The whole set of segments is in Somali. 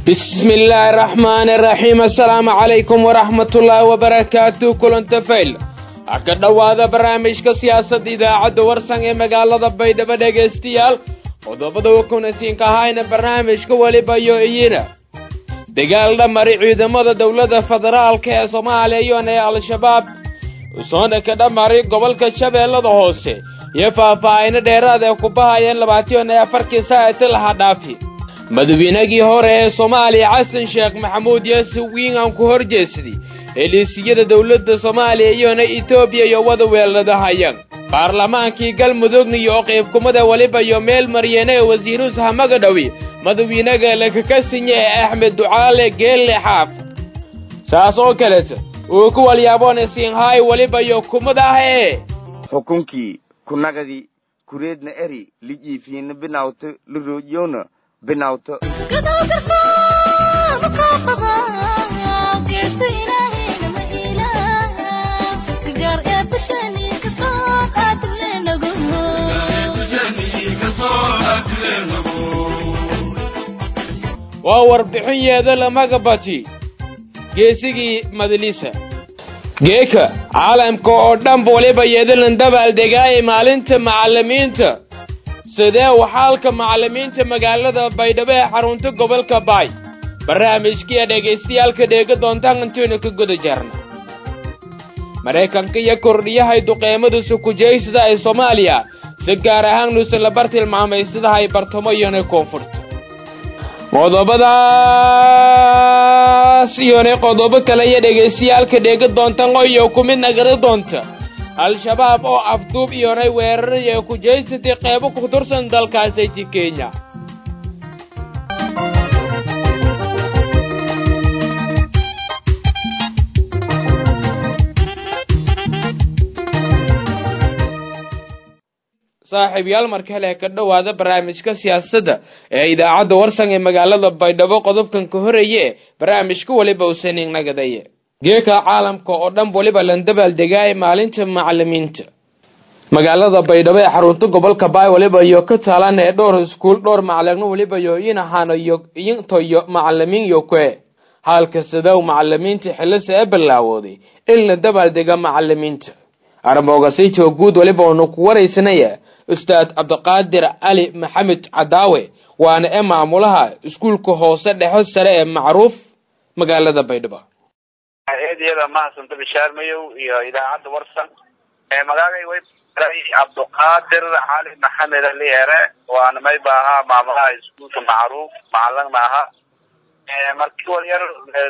bismi illaahi araxmaani araxiim assalaamu calaykum waraxmatullaahi wabarakaatu kulanta fayl ha ka dhowaada barnaamijka siyaasadda idaacadda warsan ee magaalada baydhabo dhegaystayaal qodobada wakunasiinka ahayna barnaamijka weliba yo iyina dagaal dhamari ciidamada dowladda federaalka ee soomaaliya iyona ee al-shabaab usoona ka dhamari gobolka shabeellada hoose iyo faahfaahino dheeraad ee ku bahayeen labaatan iyo afarkii saacati laha dhaafi madaweynagii hore ee soomaaliya xasan sheekh maxamuud yase wiin aan ku hor jeesaday heliisiyada dowladda soomaaliya iyona etoobiya iyo wada weeladahayaan baarlamaankii galmudugna iyo qaybkumada weliba iyo meel maryeene ee wasiiruus hamaga dhowi madawiinaga lakakasinya ee axmed ducaale geelle xaaf saas oo kaleta uu ku walyaabona siinhaay weliba iyo kumada ah ee xukunkii kunagadii kureedna eri lijiifiina binawto liroojyowna binawto waa warbixinyeeda lamaga bati geesigii madalisa geeka caalamka oo dhanba waliba yeedalan dabaaldegaaya maalinta macallimiinta sidee waxaalka macallimiinta magaalada baydhabo ee xarunta gobolka baay barnaamijkiiya dhegaystayaalka dheega doontaan intaynu ka guda jarna maraykanka iyo kordhiyahay duqeemada sukujaysada ee soomaaliya si gaar ahaan nuusan la bar tilmaamaysadaha ay bartamo iyona koonfurta qodobadaas iyona qodobo kale iyo dhegaystayaalka dheega doontaan oo iyo ku mid nagada doonta al-shabaab oo afduub iyonay weeraraya ku jeysatay qeybo ku tursan dalkaasati kenya saaxiibyaal markale ka dhowaada barnaamijka siyaasadda ee idaacadda warsan ee magaalada baydhabo qodobkan ka horeeye barnaamijka weliba usanin nagadaye geeka caalamka oo dhan waliba lan dabaaldegaaya maalinta macallimiinta magaalada baydhabo ee xarunta gobolka baay waliba iyo ka taalan ee dhowr iskuul dhowr macalino waliba yo inahaano iyo intoyo macalimiin yo kue halka sidow macalimiinta xilisa ee bilaawooday in la dabaaldega macalimiinta armoogasijo guud waliba onu ku waraysanaya ustaad cabdiqaadir cali maxamed cadaawe waana ee maamulaha iskuulka hoose dhexo sare ee macruuf magaalada baydhabo eedyada mahadsanto bishaar mayow iyo idaacadda warsan magacay way cabdiqaadir cali maxamed aliere waana mayba ahaa maamulaha iskuulka macruuf macalin maaha markii walyar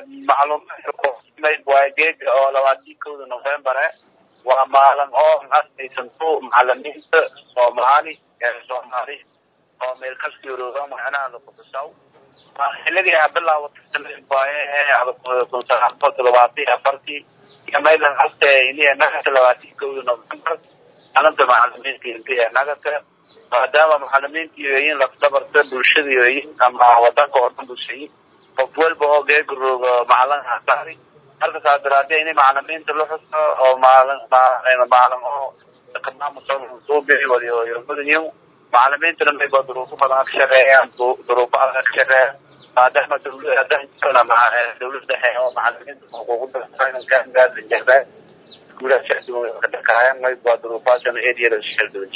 macluumaadka geega oo labaatii kowda novembere waa maalin oo asaysanto macalimiinta soomaali soomaali oo meel kasta yorooba macnaha lakutusaw xilladii a bilaawatay sanadii waaye kun sagaal boqol toddobaatan iyo afartii iyo maydan haste iniya nagata labaatii kowda november maalinta macalimiinta intiya nagata maadaama macalimiinta yoyin lafdabarta bulshada yoyin ama wadanka oo dhan bulshayin qof walba oo geegarooga macalin hasaari marka saa daraadee ini macalimiinta la xuso oo maalin maalin oo maamusuubii waliyomudanyo macalimiintana mayba duruufo badan ka shaqeeyaan duruufo adag ka shaqeeya maadaama dawlada dawlad dhexe oo macalimiinta xuquuqda jecdaa iskuulaha ka dhakaayan mayba duruufaasana eriyada shaldoji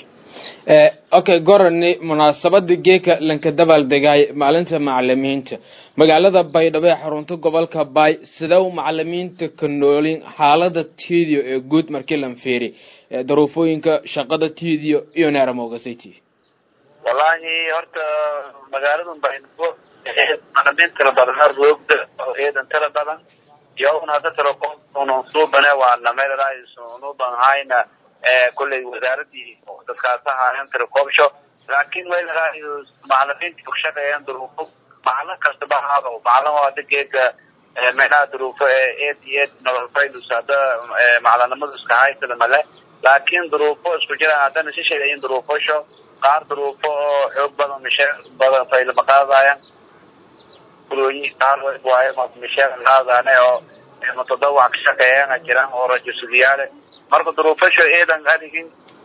okay gorani munaasabada geeka lanka dabaaldegay maalinta macalimiinta magaalada baydhabo ee xarunta gobolka baay sida u macalimiinta ka noolin xaalada tidio ee guud markii lan fiiri daruufooyinka shaqada tidio iyo neeramogasati wallahi horta magaaladan baydhabo macalimiin tira badan roogda oo eedan tira badan iyo un hadda tira suubane waana meelnuban hayna kulley wasaaradii dadkaasahaayan tira koobsho laakiin meelaraay macalimiinta ku shaqeeyaan duruufo macalin kastaba ahaado macalin oo hadda geega meelaha duruufo eed iyo eed nolol faylus hadda macalinimadu iska haysada male laakiin duruufo isku jiraan haddana si sheegayin duruufosho qaar duruufo oo xoog badan misheer badan faylama qaadaayan kulooyin qaar waaye misheer qaadaane oo mutadawac ka shaqeeyana jiraan oo rajasuliyaale marka duruufasho eedan adigin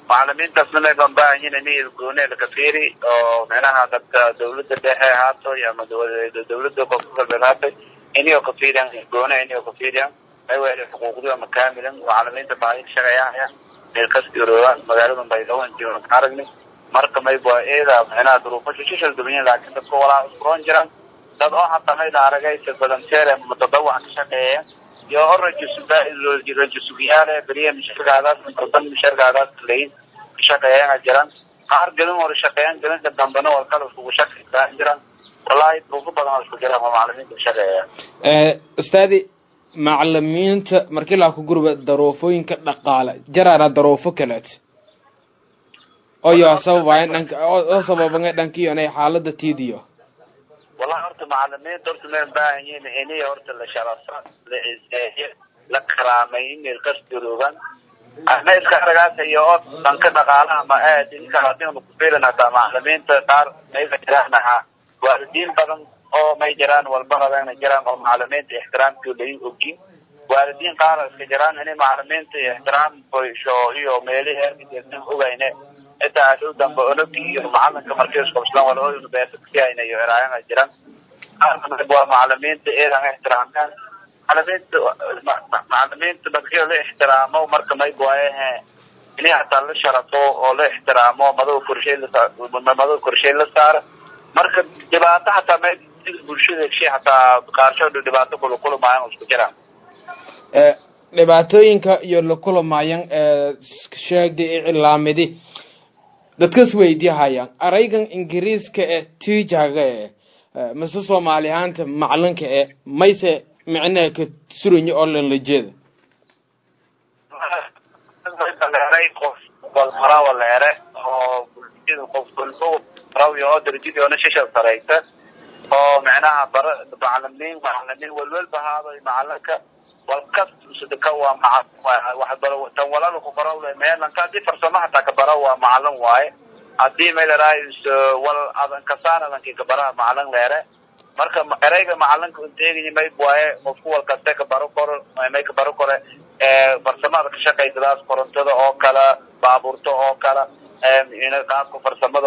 macalimiintaasna may baan baahan yihin ini goone laka fiiri oo micnaha dadka dawladda dhexe haato ama dawladda koonfur galbeed haatay inio ka fiiriyan goone inio ka fiiriyan may weli xuquuqdii ama kaamilan macalimiinta baahi shaqeeyahaya meel kasti oroogaan magaalada baydhabo intii ka aragni marka may bua eeda micnaha duruufasha shishal dubanyin laakiin dadka walaa iskuroon jiraan dad oo hataa mayla aragaysa volunteer mutadawac ka shaqeeya iyo o rajasugiyaale beriya misharkaadaas intadan misharkaadaas layin ka shaqeeyana jiraan qaar gelin hore shaqeeyan gelinka dambena war kala iskugu shaqeysaan jiraan wallahi duruufo badan oo isku jiraan oo macalimiinta ka shaqeeya ustaadi macalimiinta markii laa ku gurba daruufooyinka dhaqaale jaraana daruufo kaleet oyo sababaya dhanka oo sababanga dhankiyonay xaalada tiidiyo wallahi horta macalimiinta horta may baahan yihin iniya horta la sharafo la ciseeyo la karaamay inay qasdiroogan ana iska aragaasa iyo oo dhanka dhaqaalaha ma aad inka hadinu kufiilan hataa macalimiinta qaar mayba jiraan ahaa waalidiin badan oo may jiraan walbaradana jiraan oo macalimiinta ixtiraamkii lain ogin waalidiin qaar iska jiraan inay macalimiinta ixtiraam boysho iyo meelihi erkadeesan ogayne xitaa ashow dambe ologii iyo macalinka markii isqabslaan wala universityayna iyo eraayana jiran waa macalimiinta eedan ixtiraamkaan macalimiinta macalimiinta markii la ixtiraamo marka may waayahe inay hataa la sharafo oo la ixtiraamo madow korshay madow korshay la saaro marka dhibaato hataa may bulshada shay hataa qaarshood dhibaato kula kulamayan isku jiraan dhibaatooyinka iyo la kulamayan sheegday ee cilaamidi dadkas weydiyahayaan araygan ingiriiska ee tijaga ee mise soomaali ahaanta macalinka ee mayse micnaha ka suranya oo lan la jeeda leeray qof walmarawa leere oo bulshada qof walbo rawi oo darajadii ona shisha saraysa oo micnaha bara macalimiin macalimiin walwalba haado macalinka walkas usadaka waa macalin wax baro tan walala ku baro le meelanka hadii farsamo hataa ka bara waa macalin waaye hadii may laraayis wal adan kasaan adankii ka baraha macalin leere marka ereyga macalinka inteegaya may waaye qofku wal kaste ka baro koro may ka baro kore farsamada ka shaqaysadaas korontada oo kala baabuurta oo kala qaabka farsamada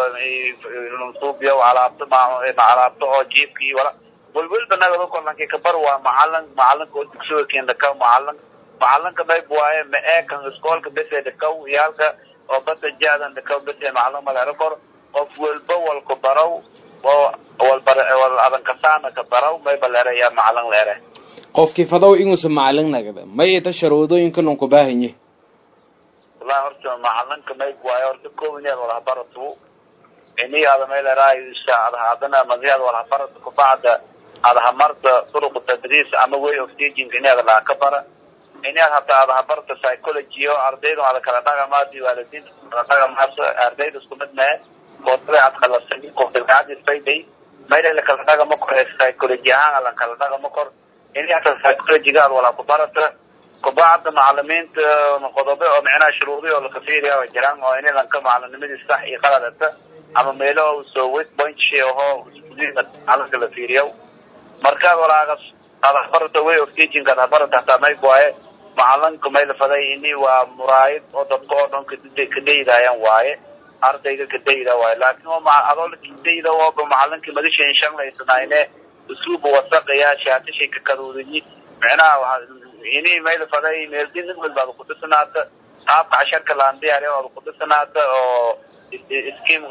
oo suubiya alaabta alaabta oo jiibkii wala walwalba nagado kolankii kabar waa macalin macalinka oo dugsiga kendakaw macalin macalinka mayb waaye ma eekan iskoolka bese dhakaw iyo halka oo bada jaadan dhakaw bese macalin malero kor qof walba walku barow oo walbar wal adan kasaana ka barow mayba leere yaa macalin leere qofkii fadow inuusa macalin nagada may ita sharuudooyinka nun ku baahanye wallahi horta macalinka mayb waaye horta kow inaad walahabaratu ini ada may leeraayo adana madiyad walahabaratu kubacda ada hamarta turuq tadriis ama way of teaching inaad laa ka bara inaad hataa ada habarta psychology o ardayda ada kala dhaqamaasi waalidiinta kala dhaqamaas ardayda isku mid mee koodada ad qalasay qof dabcadis fayday mayla la kala dhaqama kor psychology ahaan la kala dhaqama kor ini hataa psychologyga ad walaa ku barata kubacda macalimiinta qodobe oo micnaha shuruudi oo lakafiiriya oo jiraan oo ini lanka macalinimadiis sax iyo qaladata ama meelo soo wet point aho macalinka la fiiriyo markaad walaagas ad habarata way of teaching ad habarata hataa mayb waaye macalinka may la faday ini waa muraayid oo dadka oo dhan kadaydayan waaye ardayga kadayda waaye laakin adoo kadayda ooba macalinkii madashan shanlaysanayne usluuba wasaqaya shaatishay kakadoodayi micnaha ini may la faday meeldin mid walba ada kudhisanaata qaabka casharka laan diyaariya ada kudhisanaata oo scheme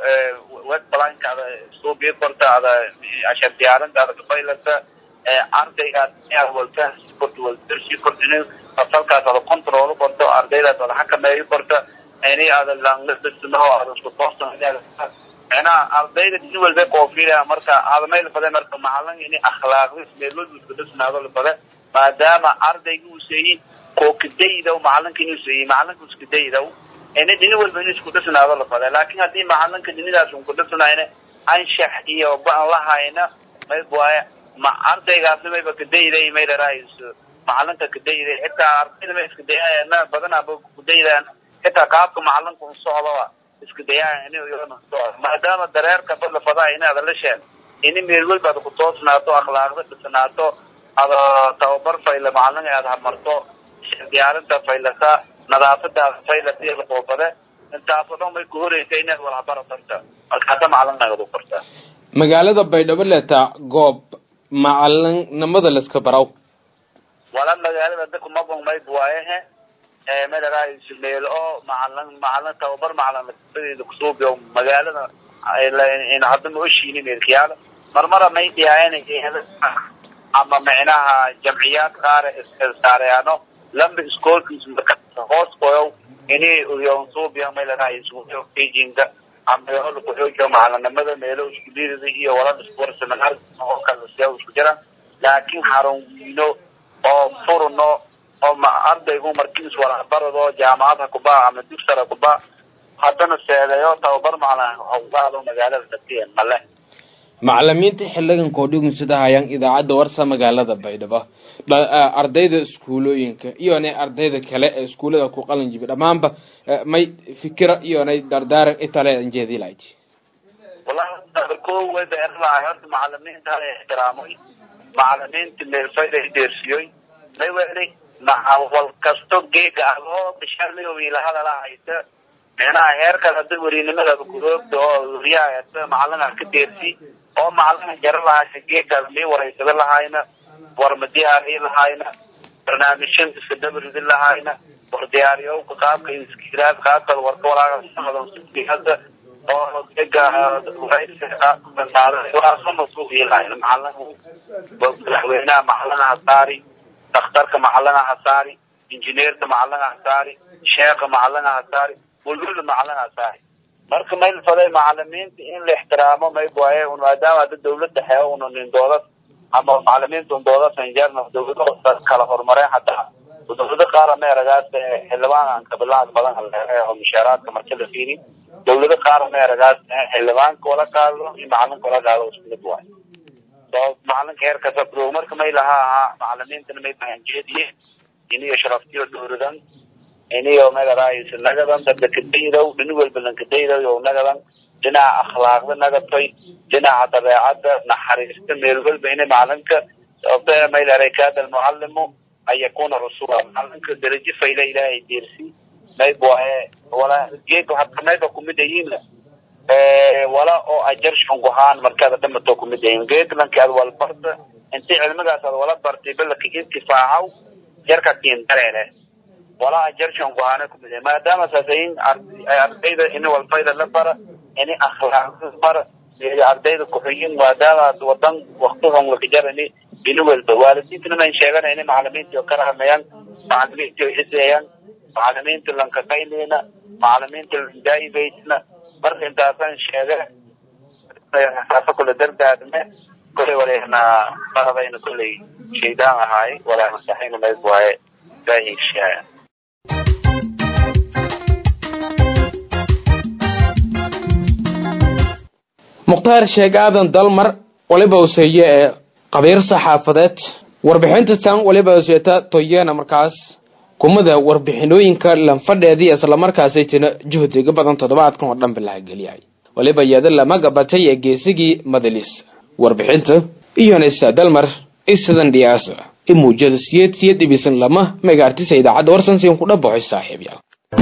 web planka ada suubii korta ada cashar diyaarinta ada kafaylata ardaygaas walfahs korta waldarsi korta fasalkaas ada control korto ardaydaas ada xakameeyo korta ini ada langadhisno ada isku toosan micnaha ardayda si walba koofilaya marka ada may lafade marka macalin ini akhlaaqdis meelwalba isku dhisnaado lafade maadaama ardayga uu seeyin koo kadaydaw macalinka inuu seeyey macalinka iskadaydaw ini dhini walba inu isku dhisnaado lafade laakin hadii macalinka dhinidaas un kudhisnayna anshax iyo baan lahayna mayb waaye ma ardaygaasna mayba kadayday may laraayso macalinka kadayday xitaa ardayda may iskadayana badanaaba kudaydaan xitaa qaabka macalinka un socdoa iskadayaan in socdo maadaama dareerka bad lafadaa in ada la sheen ini meel walba ada kutoosnaato akhlaaqda dhisnaato ada tababar fayla macalin aad hamarto diyaarinta faylasa nadaafadaas faylati la qoobade intaasoo dhan may ku horeysa inaad walhabaratanta marka hadda macalinagadu kortaa magaalada baydhabo leetaa goob macalinimada layska baraw wala magaalada dadku mabon mayb waayehe madaraayis meel oo macalin macalin tababar macalinadeeda kusuubiyo magaalada in hadda ma oshiini meelkiyaala marmara may dhiyaayan ama micnaha jamciyaad qaar saareano lamba iskoolkiis hoos koyow ini uyonsuubiya may ladhahay beijinga ama yola kuxoojiyo macalinimada meelo iskuliidada iyo walada iskuwar seminar oo kale siya isku jiraan laakiin xarun wiino oo furno oo ardaygu markiis walabarado jaamacadha kuba ama dugsara kuba haddana seedeeyo tababar macalin hawgaado magaalada datiyen male macalimiinta xiligan koodhigun sida hayaan idaacadda warsa magaalada baydhabo ardayda iskuulooyinka iyonay ardayda kale ee iskuullada ku qalin jibi dhammaanba may fikira iyonay dardaaran itale anjeedilaaj wallahi ko wayba erlahay horta macalimiinta hala ixtiraamoy macalimiinta meelfayda deersiyoy may weli wal kasto geega ah oo bishaalayo wiilahada haysa micnaha heerkaas hadda werinimada kuroogda oo weriyaha macalinaha ka deersi oo macalina jaro lahaysa geegaas mii wareysada lahayna war ma diyaariyi lahayna barnaamijyan iska dabaridi lahayna war diyaariyowka qaabka iskiraad qaabka warka walaaga oo geega wareysiaasuuilahayn macalin madaxweynaha macalinaha saari daktarka macalinaha saari injineerka macalinaha saari sheeka macalinaha saari walwada macalinaha saari marka mayl faday macalimiinta in la ixtiraamo mayb waaye un maadaama hadda dawladda xee una nin doodas ama macalimiinta un doodas injeerna dawlado kala horumareen hataa dawlado qaara meeragaas xildhibaan kabilaad badan oo mushaaraadka marka la fiiri dawlado qaara meeragaas xildhibaanka wala qaado iyo macalinka wala qaado isku mid waaye so macalinka heerkasa pro marka may laha ahaa macalimiintana may bahanjeediye iniyo sharaftiyo dhowradan iniyo magaraayis nagadan dadka kadaydow dhini walba lankadaydow nagadan dhinaca akhlaaqda nagatay dhinaca dabeecadda naxariista meel walba ina macalinka sababta maylaray kaada almucalimu an yakuna rasula macalinka darajo fayla ilaahay deersi mayb waaye wala geeka waxaad kamayba kumid ayiin wala oo ajar shunguhaan markaad dhamato kumid ayiin geedlanki aad wal barta inti cilmigaas aad wala bartay balaka intifaacaw jarka kiin dareere wala ajar shunguhaana kumid ayiin maadaama saasayin ardayda ini walfayda la bara ini akhlaaqda bara ardayda kuxuyin maadaama wadan waktigan wakajarani ini walba waalidiintana man sheegana ini macalimiinti oo karahamayaan macalimiinti oo xiseeyaan macalimiinta lankaqaynayna macalimiinta landaa'ibaysna marka intaasaan sheega saasa kula dardaarme kolay walena baradayna kolay shaydaan ahaay walaa masaxayna mayb waaye ilaahi shaaya mukhtaar sheeg aadan dalmar waliba useeye ee qabiir saxaafadeed warbixinta tan waliba useeta toyena markaas kumada warbixinooyinka lanfadheedii islamarkaasay tina juhdiga badan toddobaadkan oo dhan bilahageliyay waliba iyada lama gabatay ee geesigii madalis warbixinta iyonaysa dalmar isadan dhiyaasa i muujada siyed siyad dhibisan lama megaartisa idaacadda warsansiin ku dhabaxoy saaxiibyaal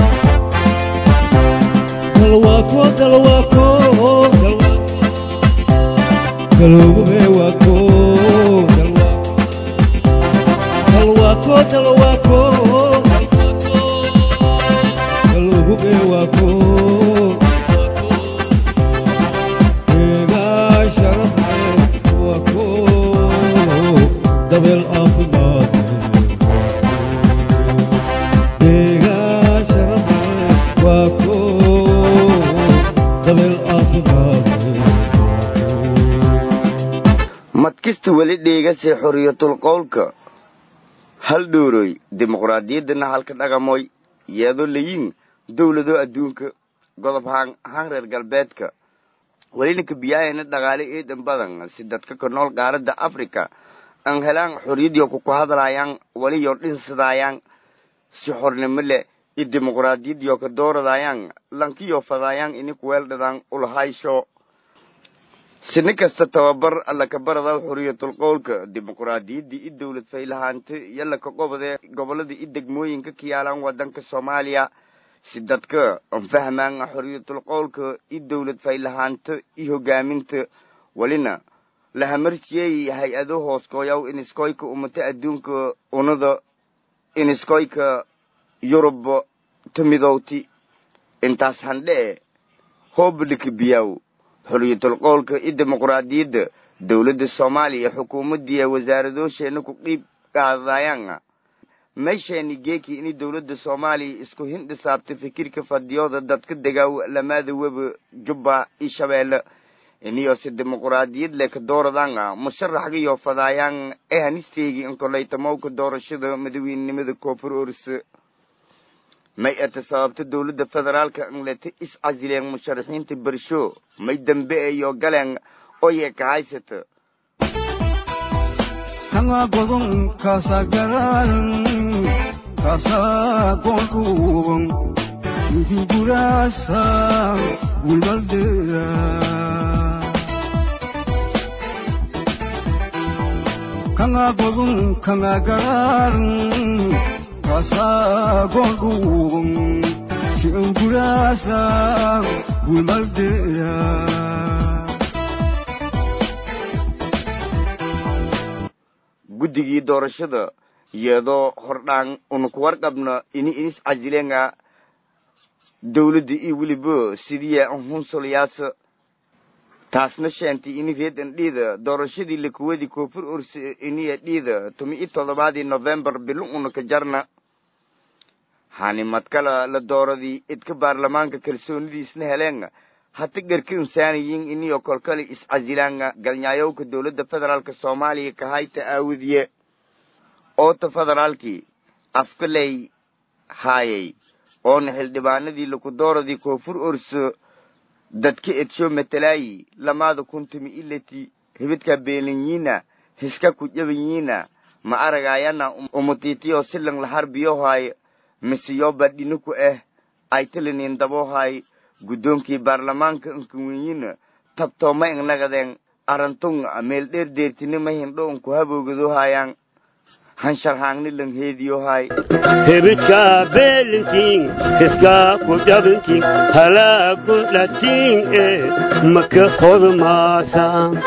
madkista weli dheegase xoriyatul qowlka hal dhooroy dimuqraadiyaddana halka dhaqamoy yeedo layin dowlado adduunka godob haan haan reer galbeedka welina kabiyaayana dhaqaale eedan badan si dadka ka nool qaaradda africa aan helaan xoriyadiyo kuku hadlaayaan weliyo dhinsadayaan si xornimo leh i dimuqraadiyadiyo ka dooradayaan lankiyo fadaayaan ini kuweeldhadaan ulhaysho sini kasta tababar lakabarada xuriyatul qowlka dimuquraadiyaddii i dowlad faylahaanta iyo laka qobode gobolada i degmooyinka ka yaalaan wadanka soomaaliya si dadka anfahmaan xuriyatul qowlka i dowlad faylahaanta i hogaaminta welina lahamarsiyey hay-ado hooskooyaw iniskoyka umata adduunka unada iniskoyka yurub tamidowti intaas handhee hoobalika biyaw xuriyatul qowlka i dimuquraadiyadda dowladda soomaaliya xukuumadii wasaaradoosheena ku dhiib qaadayaan meesheeni geeki ini dowladda soomaaliya isku hindhisaabta fikirka fadiyooda dadka degaaw lamaada weba jubba i shabeelle iniyose dimuquraadiyad leka dooradanga musharaxgayo fadaayaan ee hanisteegi inkolaytamowka doorashada madaweynenimada koonfur orse may ata sababta dowladda federaalka inleta is casileen musharaxiinta bersho may dambe eyo galeen oye ka haysata kanga godon kasa garan kasa gonduwan Gurasa bulbaldera kanga godun kanga garan kasa gonduwan Gurasa bulbaldera guddigii doorashada iyadoo hordhaan una ku warqabna ini inis casilenga dowladda iyo weliba sidiya anhunsolayaasa taasna sheentay ini reedan dhiida doorashadii lakuwadi koonfur orse iniya dhiida tumi i toddobaadii novembar bilo una ka jarna hani madkala la dooradii idka baarlamaanka kalsoonidiisna heleen hata garka insaaniyin iniyo kolkale iscasilaanga galnyaayowka dowladda federaalka soomaaliya kahayta aawadiye oota federaalkii afkaley haayay oona xildhibaanadii laku dooradii koonfur orso dadka edsho matalaayi lamaada kuntumi ilati hibidka beelinyiina hiska ku jabanyiina ma aragaayana umutiitiyo silan laharbiyohaay misiyoba dhiniku ah aytilinin dabohaay guddoonkii baarlamaanka inkawenyina tabtooma ingnagadeen arantun meel dheer deertinima hindho unku haboogadohayaan hansharhaangni lang heediyohay hebidka beelintiin hiska ku jabintiin halaagu dhatiin ee maka hodmaasa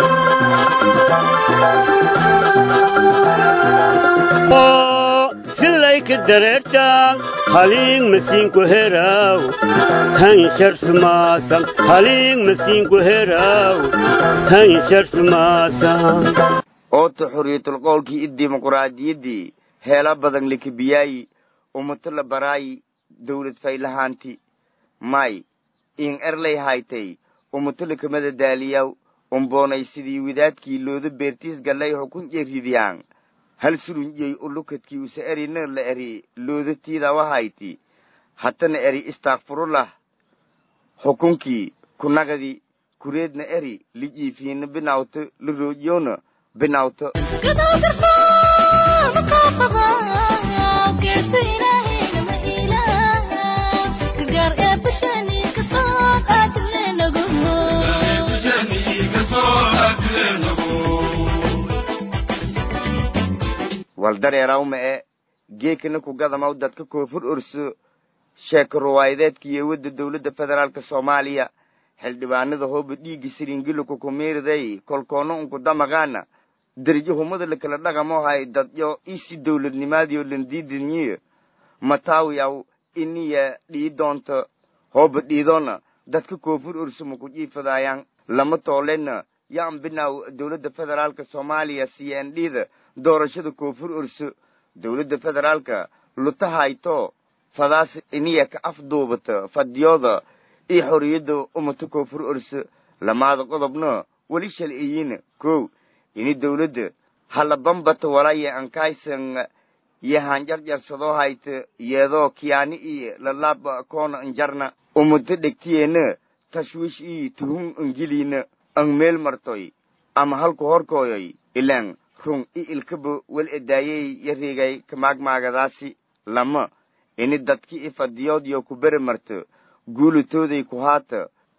silayka dareertaan haliing masiinku heraw hansharsumaasan haliing masiinku heraw hansharsumaasan oota xuriyatul qowlkii i dimuquraadiyaddii heela badan likabiyaayi umato la baraayi dowlad faylahaanti may in erlay haytay umato lakamada daaliyaw umboonay sidii wadaadkii looda beertiis gallay xukun jeridiyaan hal surunjey ulukadkii usa erina la eri loodatiidawa hayti hatana eri istakfurullah xukunkii kunagadi kureedna eri lijiifiina binawto la roojiyona binawto waldareerawma e geekana ku gadamaw dadka koonfur orso sheeko ruwaayadeedkiiyo wadda dowladda federaalka soomaaliya xildhibaanada hooba dhiigga siringiliku kumiiriday kolkoona unku damaqaana derjo humada lakala dhaqamohay dadyo isi dowladnimaadiyo landiidinyiyo mataawiyaw iniya dhii doonto hooba dhiidoona dadka koonfur orso maku jiifadaayaan lama toolena yaan binaw dowladda federaalka soomaaliya c n d da doorashada koonfur orso dowladda federaalka lutahayto fadaas iniya ka afduubata fadiyooda iyo xorriyadda umata koonfur orso lamaada qodobna weli shalciyiina kow ini dowladda halabambata walaya ankaysan yahanjarjarsadoo hayta yeedoo kiyaani iyo lalaaba koona injarna umata dhegtiyeena tashwiish iyo tuhun ingiliina ang meel martoy ama halku horkooyoy ilaan run i ilkaba wel edaayey yareegay kamaagmaagadaasi lama ini dadki i fadiyoodyo ku bere marto guulatooday ku haata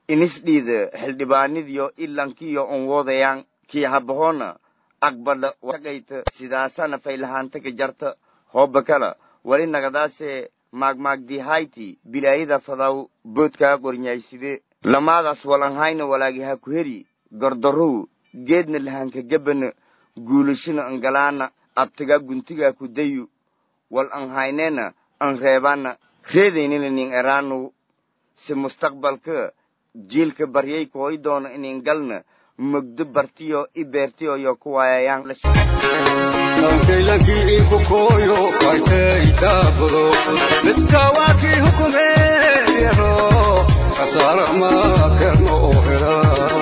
inisdhiida xildhibaanidiyo ilankiyo on woodayaan kii habahoona aqbadha wagayta sidaasana faylahaantaka jarta hooba kala wali nagadaase maagmaagdihayti bilaayada fadaw boodkaa qornyayside lamaadaas walanhayna walaagi ha ku heri gordarow geedna lahanka gabana guulashina angalaana abtagaa guntigaa ku dayu wal anhayneena an reebana reedaynina nin eraanow si mustaqbalka jiilka baryay kooy doono inin galna mogdo bartiyo i beertiyo yo ku waayayaan Kankaylankii inku kooyo kaykay daabado midka waa kii hukumeeyaro kasaara ma kerno oo hela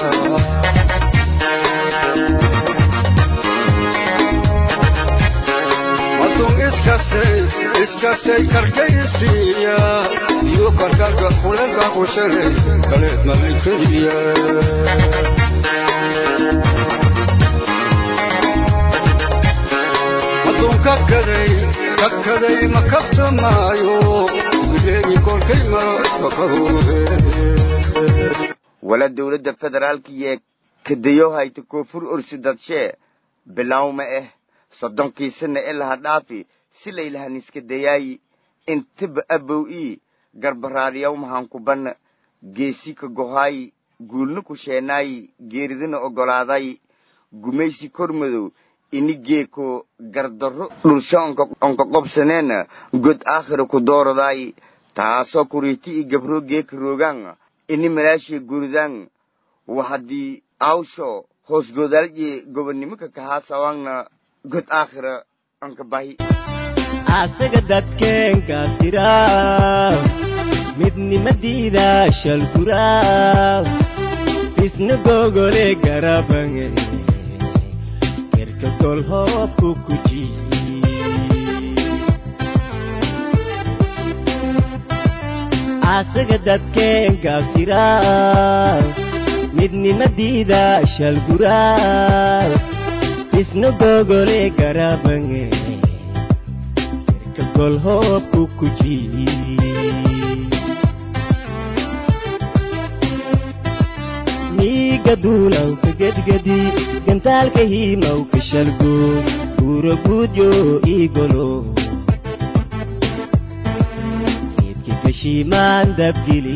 matun iskasay iskasay karkaysiiya iyo karkarka kulenka ku shalay kaleed malikadiya hadduu kakaday kakaday ma kabtamaayo bileegi kolkay maro fakadoode wala dowladda federaalkiiyo kadayo hayta koonfur orsi dadshee bilawma eh soddonkiisana e laha dhaafi si laylahan iska dayaayi intaba abow ii garbaraadiyaw mahankubanna geesi ka gohaayi guulna ku sheenaayi geeridana oggolaaday gumaysi kormadow ini geeko gardarro dhulsho onka onka qobsaneena god aakhira ku dooradaayi taasoo kuriiti i gabroo geeka roogaan ini malaashiya guridaan wa haddii awsho hoos godaalje gobonnimaka kahaa sawaangna god aakhira anka bahi asaga dadkeenka tira midnimadiida shalgura isna gogole garabange kerka gol hoobku kuji asaga dadkeenka tira midnimadiida shalgura isna gogole garabange gol hoobku kuji miiga duulawka gedgedi gantaalka hiimawka shalgo guura guudyo igolo geedka gashiimaan dabgili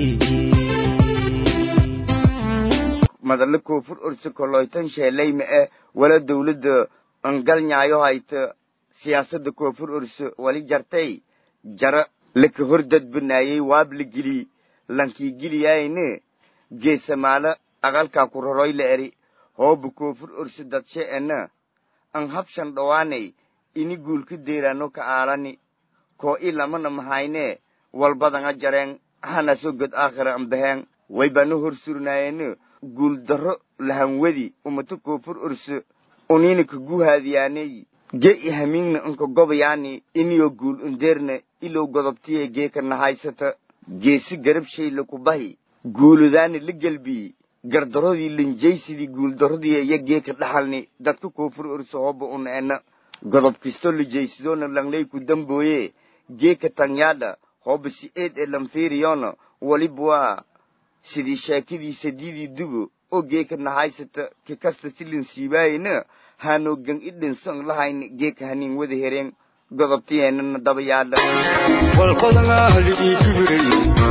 madalle koonfur orsi koloytan sheelayma eh wala dowladda angalnyaayo hayta siyaasadda koonfur orso wali jartay jara laka hor dadbanaayey waab la geli lankii geliyayne geesamaala aqalkaa ku roroy la eri hooba koonfur orso dadshe ena an habshan dhowaanay ini guulka deeraano ka aalani koo i lamana mahayne walbadanga jareen hanaso god aakhira an baheen waybana hor surnaayene guul darro lahanwadi umata koonfur orso unina ka guhaadiyaaney ge i hamiingna unka gobayaani iniyo guul underna ilow godobtiye geeka nahaysata geesi garab shayla ku bahi guuludaani la gelbii gardarodii linjaysidii guuldarodii iyo geeka dhaxalni dadka koonfur orso hooba una ena godob kisto lijaysidona langley ku dambooye geeka tangyaadha hooba si eed ee lanfiiriyona walibwaa sidii sheekadii sadiidii dugo oo geeka nahaysata ki kasta si linsiibaayena haanoo gang i dhinsan lahayni geeka haniin wada hereen godobtiyeenana daba yaadha walbadanaa haligii kibirey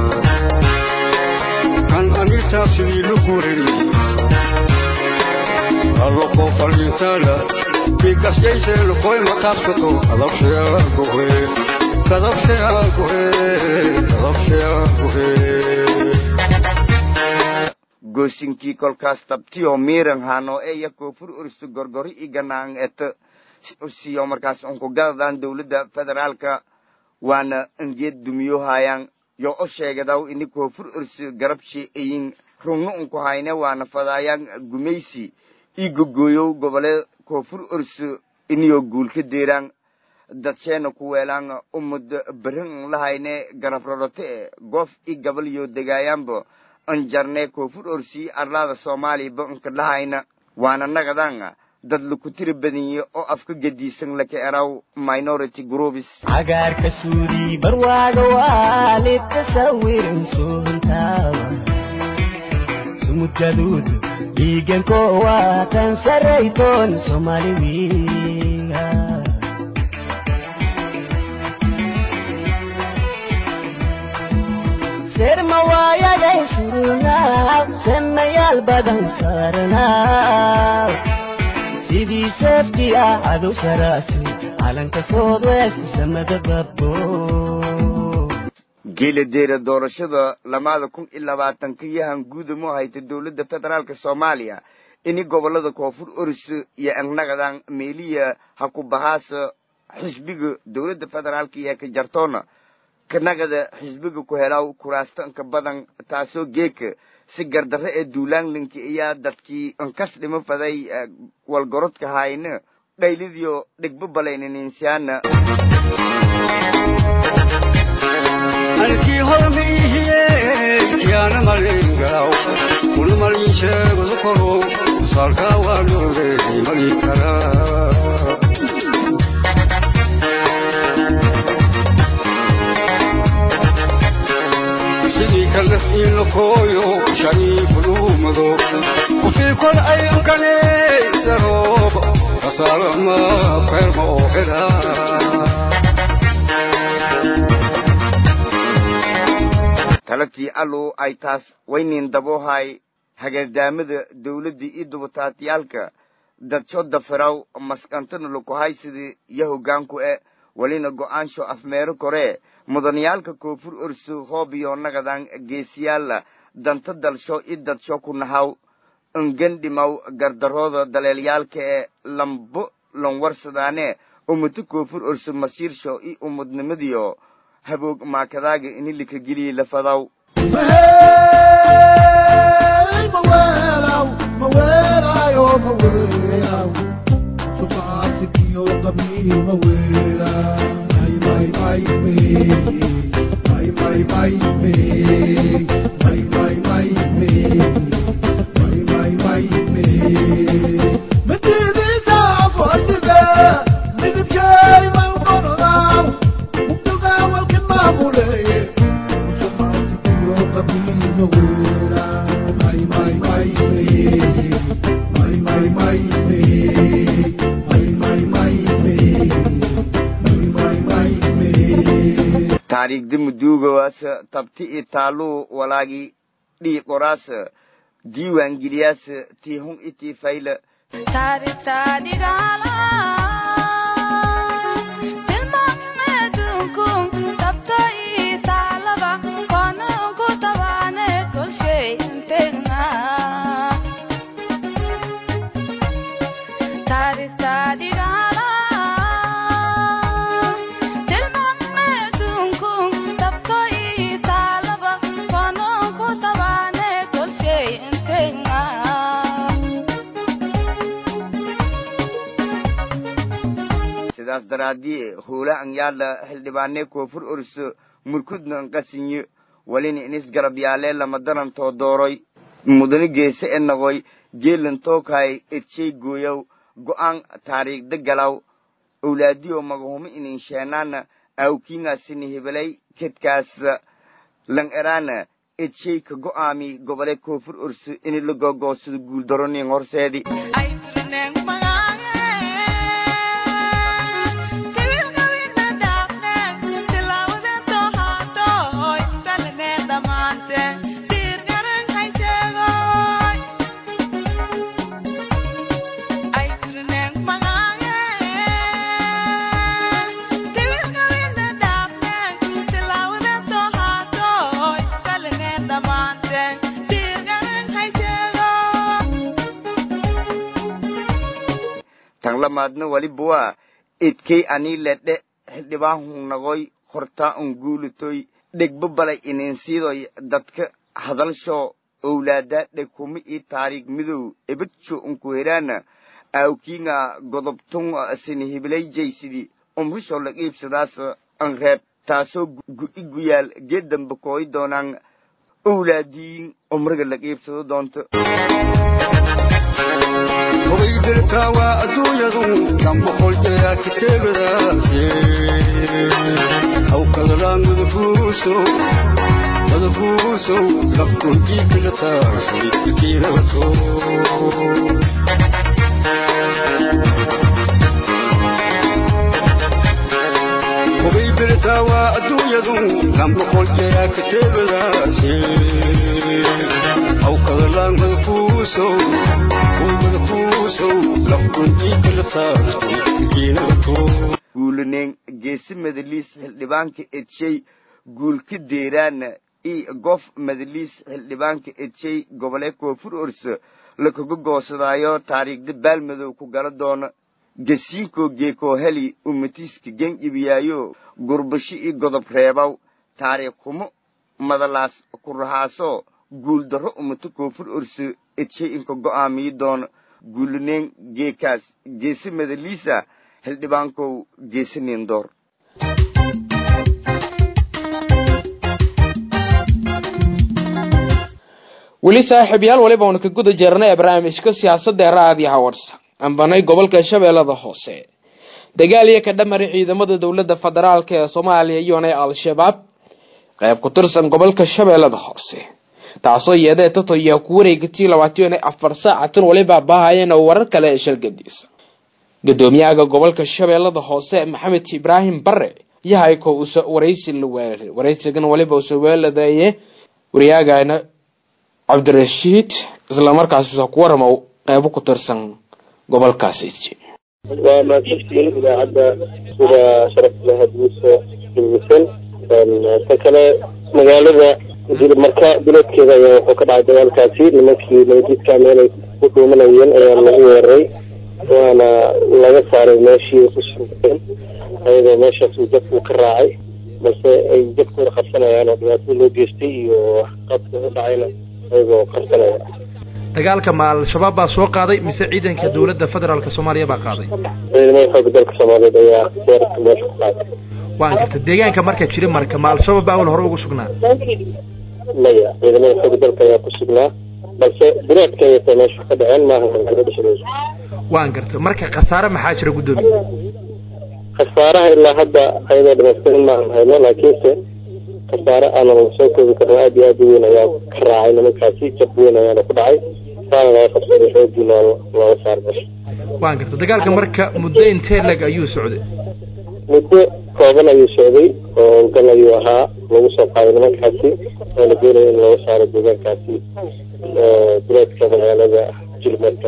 kan ani taabsidii luguray alloko faliintaala bikasyayse lokoy maqaabsato kadabshayaa gohe kadabshayaa gohe kadabshayaa gohe goosinkii kolkaas tabtiyoo miiran haanoo eya koonfur orso gorgori i ganaang eta siyo markaas unku gadadaan dowladda federaalka waana angeed dumiyo haayaan yo o sheegadaw ini koonfur orso garabshi eyin rungno unku hayne waana fadaayaan gumaysi i gogooyow gobole koonfur orso iniyo guulka deeraan dadsheena ku weelaan umada berin lahayne garab rorote e goof i gabal yo degaayaanba anjarne koonfur orsii arlaada soomaaliya ba unka dhahayna waana nagadaan dad laku tiri badanye oo afka gediisan laka eraw minority groups cagaarka suudi barwaaga waa litasawirin suuntaawa hormud gaduud dhiiganko waa tan saraytoon soomaali wiiga serma waayaday surunaaw semayaal badan saarnaaw sidii seefti ah cadow saraasi calanka soodwest samada babbo geela deera doorashada lamaada kun iyo labaatanka yahan guudamo hayta dowladda federaalka soomaaliya ini gobolada koonfur oris iyo angnagadan meeliya ha ku bahaasa xisbiga dowladda federaalka iyo ka jartoona kanagada xisbiga ku helaw kuraastanka badan taasoo geeka si gardarre ee duulaanlinka iyaa dadkii ankas dhimo faday walgorodka hayna dhaylidiyo dhigbo balaynaninsiyaana halkii hormiihiye yaana malingaw kuna malin sheegadu koro saalkaa waa loogeey mali karaa sidii kale ilakooyo shariifu dhuumado kufii kor ayunkaneysarob kasaalama keerma oo helaa talatii allow ay taas waynin daboohay hagardaamada dawladda iyo dubataatiyaalka dadsho dafiraw maskantana lakuhaysida iyo hoggaanku e welina go'aansho afmeero koree mudaniyaalka koonfur orso hoobiyo nagadan geesiyaala danta dalsho i dadsho ku nahaw ingandhimaw gardarooda daleelyaalka ee lambo lanwarsadaane ummata koonfur orso masiirsho i ummadnimadiyo haboog maakadaaga ini lika geliye lafadaw taariikhda muduugawaasa tabti i taaluu walaagi dhii qoraasa diiwaan geliyaasa tii hun i tii fayla sidaas daraadii hoola an yaala xildhibaanee koonfur orso murkudna an qasinyo walina inis garab yaalee lama darantoo dooroy mudane geese e noqoy geelan tookay edshay gooyow go'aan taariikhda galaw owlaadiyo magahumo inin sheenaana awkiingaasini hebelay kedkaas lan eraana edshay ka go'aami gobole koonfur orso ini la gogoosado guuldaronin horseedi tan lamaadna waliba waa idkay anii ledhe xildhibaan nagoy hortaa un guulitoy dhegba balay ininsiidoy dadka hadalsho owlaadaa dhegkuma ii taariikh midow ebadjo unku heraana aawkiinga godobtun sini hibilayjaysidi umrisho la iibsadaas an reeb taasoo gu'i guyaal geedanba kooyi doonaan owlaadiin umriga la iibsado doonto hobaydelkaa waa adduunyadu kan boqol jeeraa ka teegadaase hawkadalaangada fuuso madakuusow lafkunjiikala taasay kiilato hubay birtaa waa adduunyadu lamboqolkeyaa ka teebadaase aw kadalaan madakuusow madakuusow lafkunjiikala taasay kiilato guulaneen geesi madaliis xildhibaanka edshay guulka deeraana i gof madaliis xildhibaanka edshay gobole koonfur orso lakaga goosadaayo taariikhda baalmadow ku gala doona gasiinkoo geekoo heli umatiiska genjibiyaayo gurbasho i godob reebaw taariikh kumo madalaas ku rahaasoo guuldarro umata koonfur orso edshay inka go'aamiyi doona guulaneen geekaas geesi madaliisa xildhibaankow geesi nindoor weli saaxiibyaal waliba aanu ka guda jirnay ee barnaamijka siyaasadda ee raadiyaha warsa ambanay gobolka shabeellada hoose dagaal iyo ka dhamari ciidamada dowladda federaalk ee soomaaliya iyona al-shabaab qayb ku tirsan gobolka shabeellada hoose taasoo yeedee tato iyo ku wareegatii labaatan iyo afar saacatan waliba baahayeen oo warar kale ee shalgadiisa gudoomiyaha gobolka shabeellada hoose maxamed ibraahim bare yahayko uso waraysi la weeraray waraysigan waliba usoo weeladeeye waryaagana cabdirashiid islamarkaas usoo ku waramo qeybo ku tirsan gobolkaasi waa mahadsantiin idaacadda sida sharafta leh hadguusa dhegeysan ta kale magaalada marka biloodkeeda ayaa wuxuu ka dhacay dagaalkaasi nimankii nabadjidka meelay ku dhuumanayeen ayaa lagu weeraray waana laga saaray meeshii ku sugeen ayadoo meeshaas uu jabku ka raacay balse ay jabkooda qabsanayaan oo dhibaatada loo geystay iyo qabka u dhacayna ayagoo qabsanaya dagaalka ma al-shabaab baa soo qaaday mise ciidanka dowladda federaalk soomaaliya baa qaaday ciidamada xooga dalka soomaaliyeed ayaa weerarka meesha ku qaaday waan garta deegaanka marka jiri marka ma al-shabaab baa awal hore ugu sugnaa maya ciidamada xooga dalka ayaa ku sugnaa balse bilaadka ayatay meesha ka dhaceen maaha magaalada dhexdeeda waan garta marka khasaare maxaa jira guddoomiye khasaaraha ilaa hadda ayadoo dhamaystirin maahan hayno laakiinse khasaare aanan soo koobi karno aad iyo aad u weyn ayaa ka raacay nimankaasi jab weyn ayaana ku dhacay saana laga qabsaday xoogiina looga saar meesha waan garta dagaalka marka muddo intee leg ayuu socday muddo kooban ayuu socday oo howlgal ayuu ahaa lagu soo qaaday nimankaasi oo la doonaya in looga saaro deegaankaasi bileedka magaalada jilmarka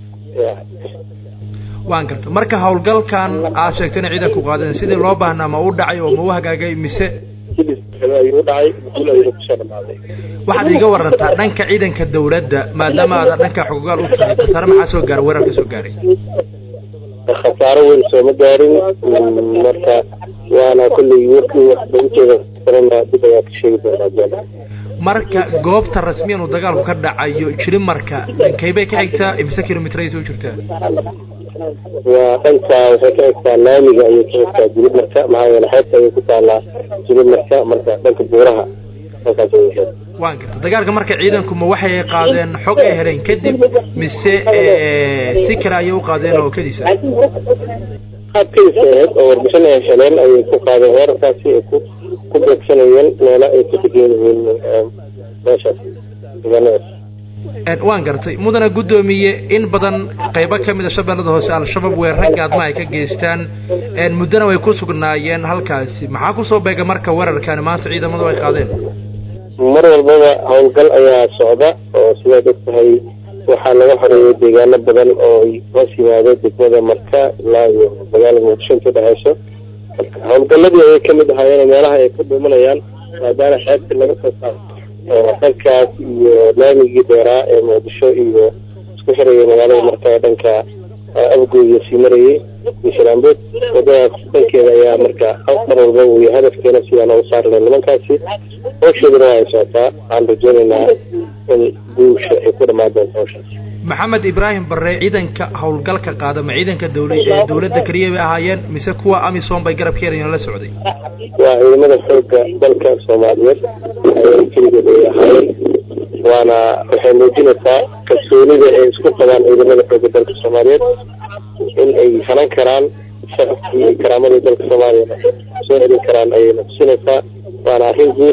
waan garta marka howlgalkan aad sheegtayna ciidanku qaadeen sidii loo baahnaa ma u dhacay oo ma u hagaagay mise ayuu u dhacay guul ayuu kusoo dhamaaday waxaad iiga warantaa dhanka ciidanka dawladda maadaama aada dhanka xogogaal u tahay khasaare maxaa soo gaaray weerar ka soo gaaray khasaaro weyn sooma gaarin marka waana kolley warkii waxba ujeeda kalena dib ayaa ka sheegi doonaa jeeda marka goobta rasmiyan uu dagaalku ka dhacayo jiri marka dhankaybay ka xigtaa imise kilomitraysa u jirtaa waa dhanka waxay ka egtaa laamiga ayay ka egtaa jilib marka maxaa yeele xeebta ayay ku taalaa jilib marka marka dhanka buuraha halkaas ayay ahayd waan garta dagaalka marka ciidanku ma waxay qaadeen xog ay heleen kadib mise si kale ayay u qaadeen oo kadisa qaab kadis ay ahayd oo warbixin ay heleen ayay ku qaadeen weerarkaasi ay ku ku beegsanayeen meelo ay ka degan yihiin meeshaas deegaanadaas waan gartay mudana guddoomiye in badan qaybo ka mid a shabeellada hoose al-shabaab weerara gaadma ay ka geystaan muddona way ku sugnaayeen halkaasi maxaa kusoo beega marka weerarkani maanta ciidamadu ay qaadeen mar walbaba howlgal ayaa socda oo sidaad og tahay waxaa laga xoreeyay deegaano badan oo hoos yimaado degmada marka ilaa iyo magaalada muqdisho inta dhexeyso marka howlgaladii ayay kamid ahaayeen meelaha ay ka dhuumanayaan maadaama xeebta laga soo saaro oo dhankaas iyo laamigii dheeraa ee muqdisho iyo isku xirayay magaalada marka ee dhanka afgooya sii marayay iyo sharaambood wadadaas dhankeeda ayaa marka mar walba uu yahay hadafkeena sidaan uga saari lahayn nimankaasi hawsheeduna waa ay socotaa waxaan rajeynaynaa in guusha ay ku dhamaan doonto hawshaas maxamed ibraahim bare ciidanka howlgalka qaada ma ciidanka dawla ee dawladda keliya bay ahaayeen mise kuwa amisom bay garab keenayeen la socday waa ciidamada xooga dalka soomaaliyeed ayay keligood ay ahaayeen waana waxay muujinaysaa kalsoonida ay isku qabaan ciidamada xooga dalka soomaaliyeed in ay hanan karaan sharafkii iyo karaamadii dalka soomaaliya soo celin karaan ayayna tusinaysaa waana arrin guula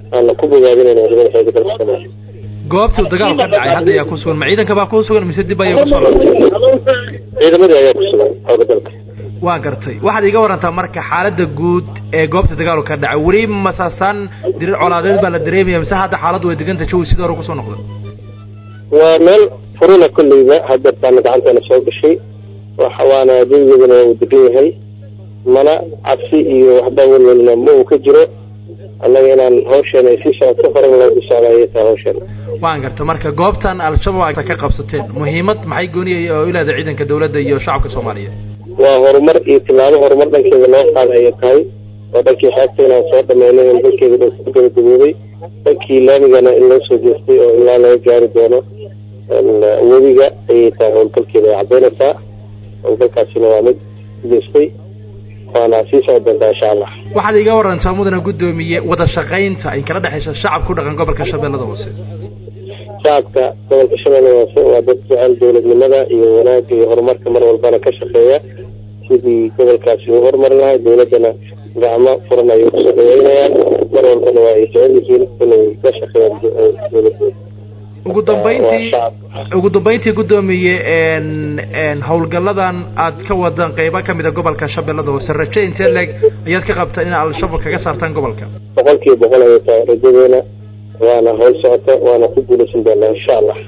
aana ku bogaadinayna ciidamada xooga dalka soomaaliya goobtuu dagaalu ka dhacay hadda ayaa ku sugan ma ciidanka baa ku sugan mise dib ayaa kusoo laabtay ciidamadii ayaa ku sugan xooga dalka waa gartay waxaad iga warantaa marka xaaladda guud ee goobta dagaalu ka dhacay weli masaasaan dirir colaadeed baa la dareemaya mise hadda xaaladdu way deganta jawi sidii hore kusoo noqda waa meel furuna kolleyba hadeertaana gacanteena soo gashay waxa waana jawigeeduna waa uu degan yahay mana cabsi iyo waxba welwelna ma uu ka jiro annaga inaan hawsheena ay sii socoto horan loogu socda ayay tahay hawsheena waan garta marka goobtan al-shabaab ka qabsateen muhiimad maxay gooniyay oo ilaada ciidanka dawladda iyo shacabka soomaaliyeed waa horumar iyo tilaabo horumar dhankeeda loo qaaday ayay tahay oo dhankii xeebta inaan soo dhameynay in dalkeeda dhan ku gabagabooday dhankii laamigana in loo soo jeestay oo ilaa laga gaari doono webiga ayay tahay howlgalkeeda ay caddaynaysaa howlgalkaasina waa mid jeestay waana sii socon doontaa insha allah waxaad iga warantaa mudana guddoomiye wada shaqaynta ay kala dhexaysa shacabka ku dhaqan gobolka shabeellada hoose shacabka gobolka shabeellada hoose waa dad jecel dowladnimada iyo wanaagga iyo horumarka mar walbana ka shaqeeya sidii gobolkaasi uu horumari lahay dowladdana gacmo furan ayay kusoo dhaweynayaan mar walbana waa ay jecel yihiin inay ka shaqeeyaan dowladooda ugu dambayntii ugu dambayntii guddoomiye howlgalladan aad ka wadaan qeybo ka mid a gobolka shabeellada hoose raje intee leeg ayaad ka qabtaan in al-shabaab kaga saartaan gobolka boqol kiiba boqol ayay tahay rajadeena waana howl socota waana ku guulaysan doonaa insha allah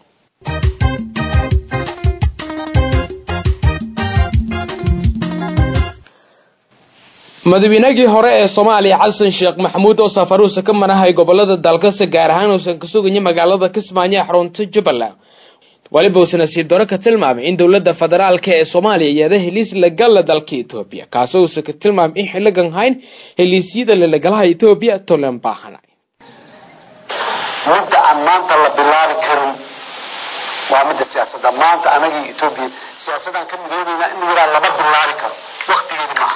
madaweynagii hore ee soomaaliya xasan sheekh maxamuud oo safaruusa ka manahay gobolada dalkase gaar ahaan uusan ka sugaya magaalada kismaayo ee xarunta jubbaland weliba uusana sii daro ka tilmaamay in dowladda federaalka ee soomaaliya iyada heliis lagala dalka etoobiya kaasoo uusan ka tilmaamay in xiligan hayn heliisyada lalagalaha etoobiya tolan baahanay midda aan maanta la bilaabi karin waa midda siyaasadda maanta anagii etoobiya siyaasadaan ka midoobayna in yaraa lama bilaabi karo waktigeedi maaha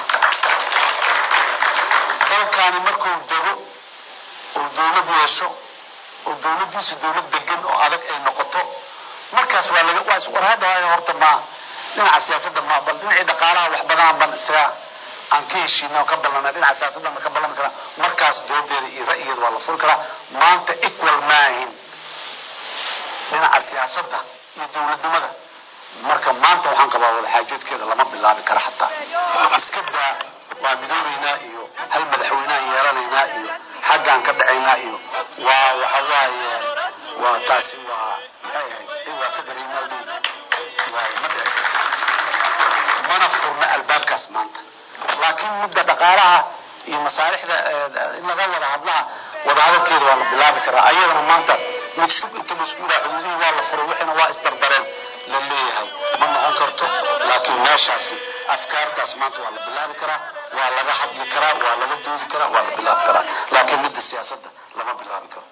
dalkaani markuu dego uu dawlad yeesho oo dawladdiisu dawlad degan oo adag ay noqoto markaas waa laga waa war hadda waayo horta ma dhinaca siyaasadda ma bal dhinacii dhaqaalaha wax badan ban isaga aan ka heshiina oo ka ballanay dhinaca siyaasadda ma ka ballami karaa markaas doodeeda iyo ra'yigeeda waa la furi karaa maanta equal maahin dhinaca siyaasadda iyo dawladnimada marka maanta waxaan qabaa wadaxaajoodkeeda lama bilaabi kara xataa iska daa waa midoobeynaa iyo hal madaxweyneaan yeelanaynaa iyo xaggaan ka dhacaynaa iyo waa waxa waaye waa taasi waa maxay ahayd waa federalnaldis waaye ma dhici karto mana furna albaabkaas maanta laakiin midda dhaqaalaha iyo masaalixda in laga wada hadlaha wadahadalkeeda waa la bilaabi karaa ayadana maanta mid shub inta laisku yidhaha xuduudihii waa la furay wixiina waa isdardareen la leeyahay ma noqon karto laakiin meeshaasi afkaartaas maanta waa la bilaabi karaa waa laga hadli karaa waa laga doodi karaa waa la bilaabi karaa laakiin midda siyaasadda lama bilaabi karo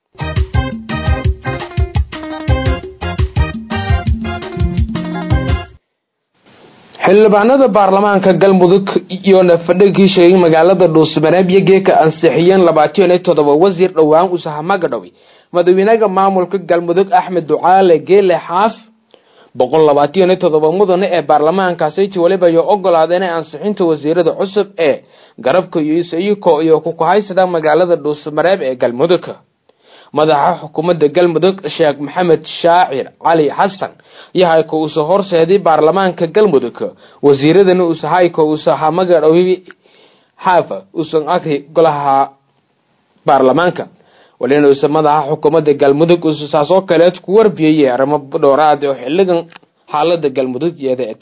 xildhibaanada baarlamaanka galmudug iyoona fadhigii sheegay magaalada dhuusmareeb iyo geeka ansixiyeen labaatan iyo toddoba wasiir dhowaan usahamaga dhowi madaxweynaha maamulka galmudug axmed ducaale geele xaaf boqol labaatan iyo toddoba mudane ee baarlamaankaasiti weliba ay ogolaadeen ansixinta wasiirada cusub ee garabka iyo isayiko iyo kukahaysada magaalada dhuusmareeb ee galmudug madaxa xukuumadda galmudug sheekh maxamed shaacir cali xasan yahay ko uusa horseeday baarlamaanka galmudug wasiiradana uusahay ko uusaha magadhowi xaafa uusan akri golaha baarlamaanka walina uusa madaxa xukuumadda galmudug uusa saas oo kaleed ku warbiyayay arrimo dhowraad oo xiligan xaalada galmudug yeedeet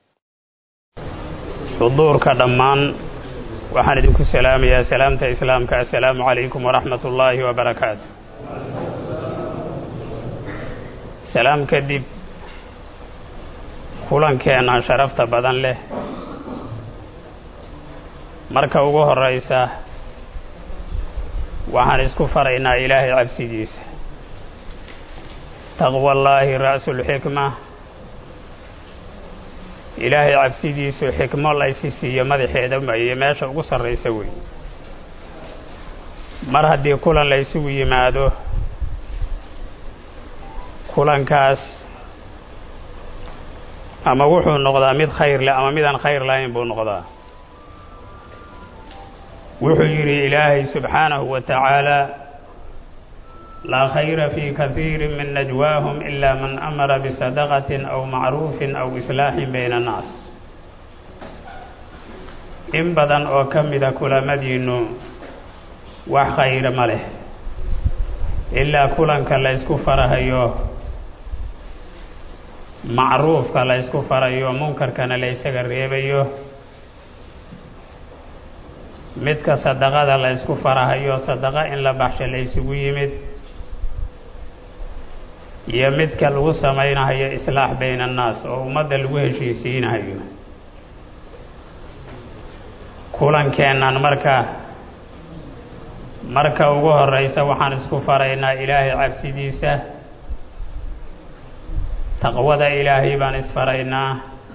xuduurka dhammaan waxaan idinku salaamayaa salaamta islaamka assalaamu calaykum waraxmat ullaahi wabarakaatu salaam kadib kulankeenna sharafta badan leh marka ugu horraysa waxaan isku faraynaa ilaahay cabsidiisa taqwallaahi ra'sulxikma ilaahay cabsidiisu xikmo laysi siiyo madaxeeda iyo meesha ugu sarraysa wey mar haddii kulan la ysugu yimaado kulankaas ama wuxuu noqdaa mid khayr leh ama midaan khayr lahayn buu noqdaa wuxuu yidhi ilaahay subxaanahu wa tacaala laa khayra fii kaiiri min najwaahum ilaa man amara bisadaqatin aw macruufin aw islaaxin bayna annaas in badan oo ka mida kulamadiinnu wax khayra ma leh ilaa kulanka la ysku farahayo macruufka la ysku farayo munkarkana la ysaga reebayo midka sadaqada la ysku farahayo sadaqa in la baxsho la ysugu yimid iyo midka lagu samaynahayo islaax bayna annaas oo ummadda lagu heshiisiinahayo kulankeennan marka marka ugu horeysa waxaan isku faraynaa ilaahay cabsidiisa taqwada ilaahay baan isfaraynaa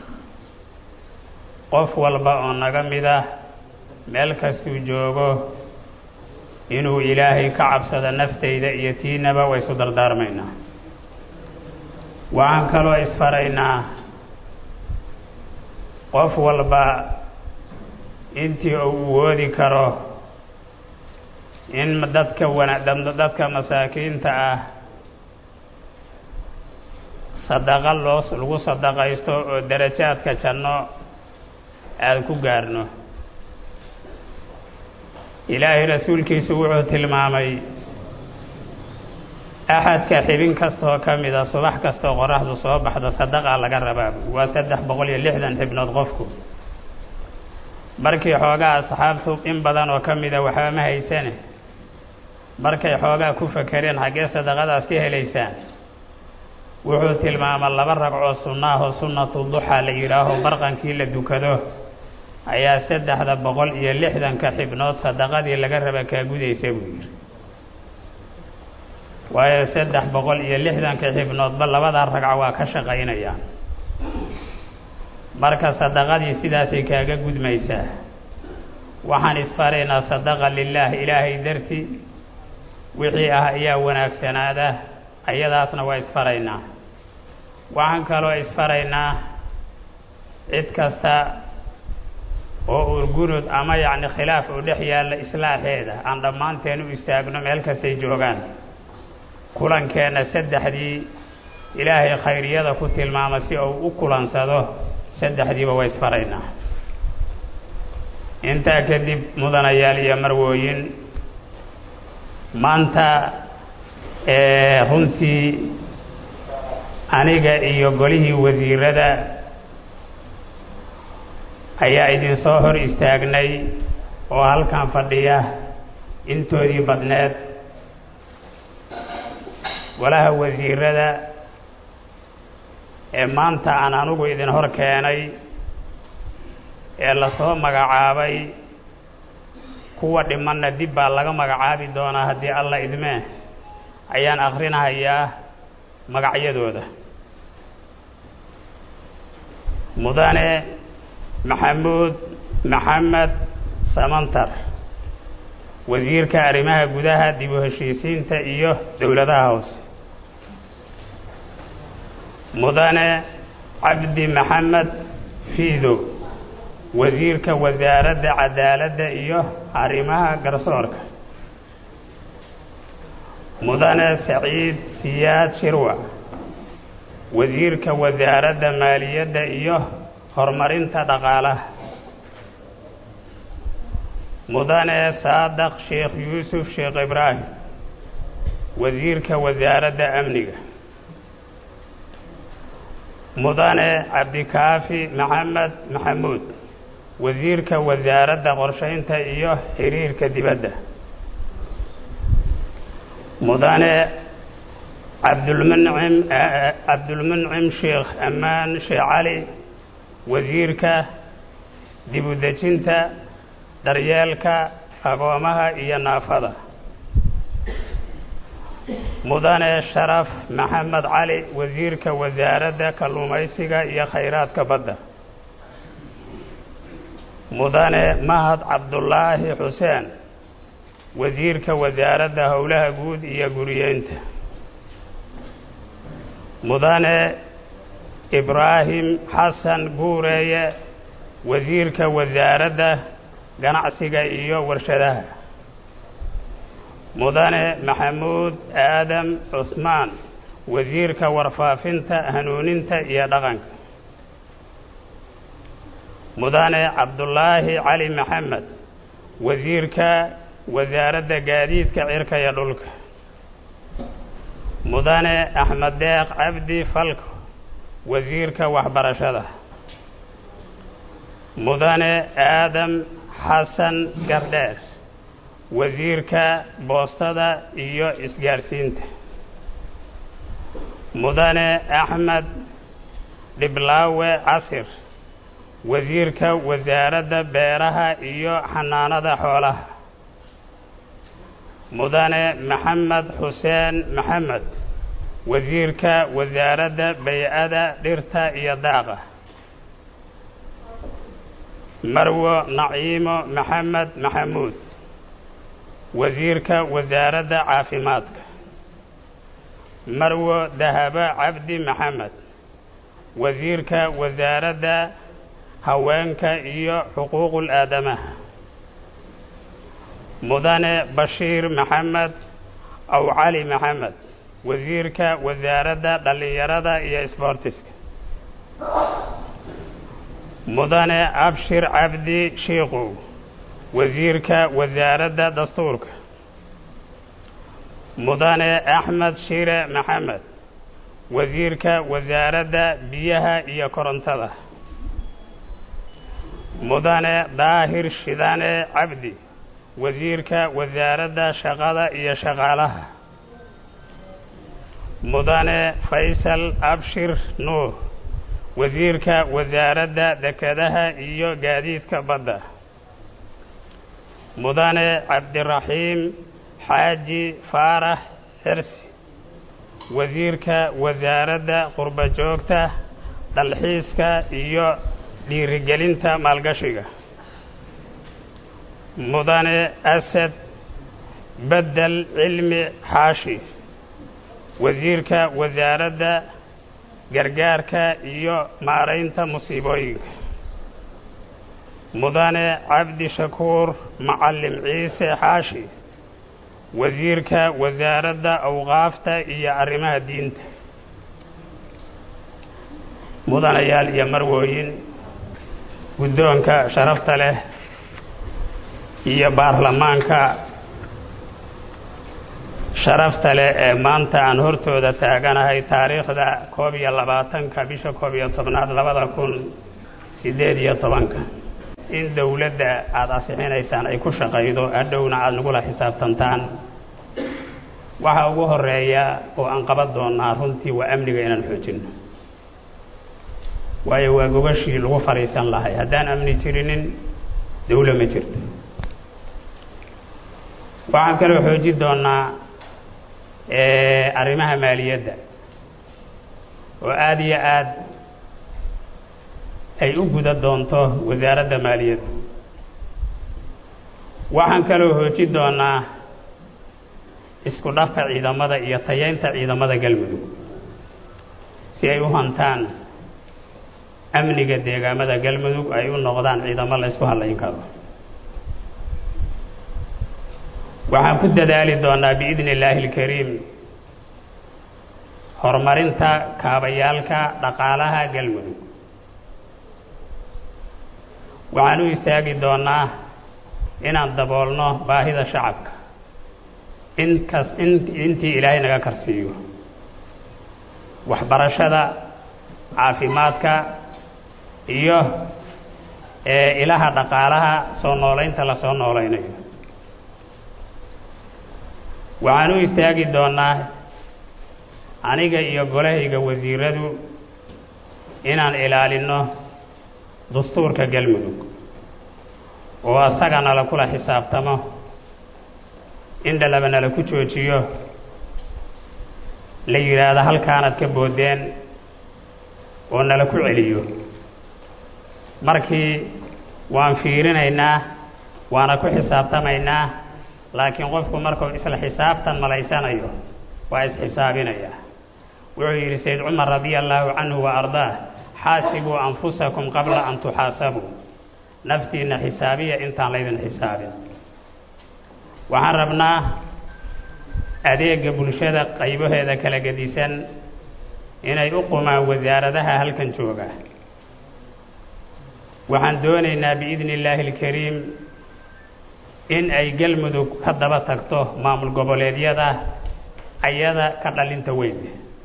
qof walba oo naga mid ah meel kastuu joogo inuu ilaahay ka cabsado nafteyda iyo tiinaba way isu dardaarmaynaa waxaan kaloo isfaraynaa qof walba intii uu woodi karo in dadka wana dadka masaakiinta ah sadaqa loo lagu sadaqaysto oo darajaadka janno aada ku gaarno ilaahay rasuulkiisu wuxuu tilmaamay axadka xibin kastaoo ka mida subax kastaoo qoraxdu soo baxdo sadaqaa laga rabaa waa saddex boqol iyo lixdan xibnood qofku markii xoogaa asxaabtu in badan oo ka mida waxba ma haysane markay xoogaa ku fakereen xaggee sadaqadaas ka helaysaan wuxuu tilmaama laba ragcoo sunnaahoo sunnatu duxaa la yidhaaho barqankii la dukado ayaa saddexda boqol iyo lixdanka xibnood sadaqadii laga raba kaa gudaysa buu yidhi waayo saddex boqol iyo lixdanka xibnoodba labadaa ragco waa ka shaqaynayaan marka sadaqadii sidaasay kaaga gudmaysaa waxaan isfaraynaa sadaqa lilaah ilaahay darti wixii ah ayaa wanaagsanaada ayadaasna waa isfaraynaa waxaan kaloo isfaraynaa cid kasta oo urgunud ama yacni khilaaf u dhex yaalla islaaxeeda aan dhammaanteen u istaagno meel kastay joogaan kulankeenna saddexdii ilaahay khayriyada ku tilmaama si uu u kulansado saddexdiiba waa isfaraynaa intaa kadib mudanayaal iyo marwooyin maanta runtii aniga iyo golihii wasiirada ayaa idinsoo hor istaagnay oo halkan fadhiya intoodii badneed golaha wasiirada ee maanta aan anugu idin hor keenay ee lasoo magacaabay kuwa dhimanna dib baa laga magacaabi doonaa haddii alla idmee ayaan akrinahayaa magacyadooda mudane maxamuud maxamed samantar wasiirka arrimaha gudaha dib u heshiisiinta iyo dowladaha hoose mudane cabdi maxamed fiido wasiirka wasaaradda cadaaladda iyo arrimaha garsoorka mudane saciid siyaad shirwa wasiirka wasaaradda maaliyadda iyo horumarinta dhaqaalaha mudane saadaq sheekh yuusuf sheekh ibraahim wasiirka wasaaradda amniga mudane cabdikaafi maxamed maxamuud wasiirka wasaaradda qorshaynta iyo xiriirka dibadda mudane cabdulmuncim cabdulmuncim sheekh ammaan sheekh cali wasiirka dib u dejinta daryeelka agoomaha iyo naafada mudane sharaf maxamed cali wasiirka wasaaradda kalluumaysiga iyo khayraadka badda mudane mahad cabdulaahi xuseen wasiirka wasaaradda howlaha guud iyo guriyeynta mudane ibraahim xasan guureeye wasiirka wasaaradda ganacsiga iyo warshadaha mudane maxamuud aadam cusmaan wasiirka warfaafinta hanuuninta iyo dhaqanka mudane cabdulaahi cali maxamed wasiirka wasaaradda gaadiidka cirka iyo dhulka mudane axmed deeq cabdi falko wasiirka waxbarashada mudane aadam xasan gardheer wasiirka boostada iyo isgaarsiinta mudane axmed dhiblaawe casir wasiirka wasaaradda beeraha iyo xanaanada xoolaha mudane maxamed xuseen maxamed wasiirka wasaaradda bay-ada dhirta iyo daaqa marwo naciimo maxamed maxamuud wasiirka wasaaradda caafimaadka marwo dahabo cabdi maxamed wasiirka wasaaradda haweenka iyo xuquuqul aadamaha mudane bashiir maxamed aw cali maxamed wasiirka wasaaradda dhallinyarada iyo isboortiska mudane abshir cabdi shiikow wasiirka wasaaradda dastuurka mudane axmed shire maxamed wasiirka wasaaradda biyaha iyo korontada mudane daahir shidane cabdi wasiirka wasaaradda shaqada iyo shaqaalaha mudane faysal abshir nuur wasiirka wasaaradda dekedaha iyo gaadiidka badda mudane cabdiraxiim xaaji faarax xirsi wasiirka wasaaradda qurba joogta dalxiiska iyo dhiirigelinta maalgashiga mudane asad bedel cilmi xaashi wasiirka wasaaradda gargaarka iyo maaraynta musiibooyinka mudane cabdi shakuur macallim ciise xaashi wasiirka wasaaradda awqaafta iyo arrimaha diinta mudanayaal iyo marwooyin guddoonka sharafta leh iyo baarlamaanka sharafta leh ee maanta aan hortooda taaganahay taariikhda koob iyo labaatanka bisha koob iyo tobnaad labada kun siddeed iyo tobanka in dowladda aada asixinaysaan ay ku shaqaydo hadhowna aada nagula xisaabtantaan waxa ugu horeeya oo aan qaban doonaa runtii waa amniga inaan xoojinno waayo waa gogashii lagu fadhiisan lahay haddaan amni jirinin dawlo ma jirto waxaan kaloo xoojin doonaa arrimaha maaliyadda oo aada iyo aada ay u guda doonto wasaaradda maaliyadda waxaan kaloo hoojin doonaa isku dhafka ciidamada iyo tayeynta ciidamada galmudug si ay u hantaan amniga deegaamada galmudug ay u noqdaan ciidamo la ysku hadlayn karo waxaan ku dadaali doonaa biidni illaahi alkariim horumarinta kaabayaalka dhaqaalaha galmudug waxaan u istaagi doonaa inaan daboolno baahida shacabka inkas in intii ilaahay naga karsiiyo waxbarashada caafimaadka iyo ilaha dhaqaalaha soo noolaynta la soo noolaynayo waxaan u istaagi doonaa aniga iyo golahayga wasiiradu inaan ilaalinno dastuurka galmudug oo asaga nala kula xisaabtamo in dhalaba nala ku joojiyo la yidhaahdo halkaanaad ka boodeen oo nala ku celiyo markii waan fiirinaynaa waana ku xisaabtamaynaa laakiin qofku markuu isla xisaabtan malaysanayo waa isxisaabinaya wuxuu yidhi sayd cumar radia allaahu canhu wa ardaah xaasibuu anfusakum qabla an tuxaasabuu naftiinna xisaabiya intaan laydin xisaabin waxaan rabnaa adeega bulshada qaybaheeda kala gedisan inay u qumaan wasaaradaha halkan jooga waxaan doonaynaa biidni illaahi alkariim in ay galmudug ka daba tagto maamul goboleedyada ayada ka dhalinta weyn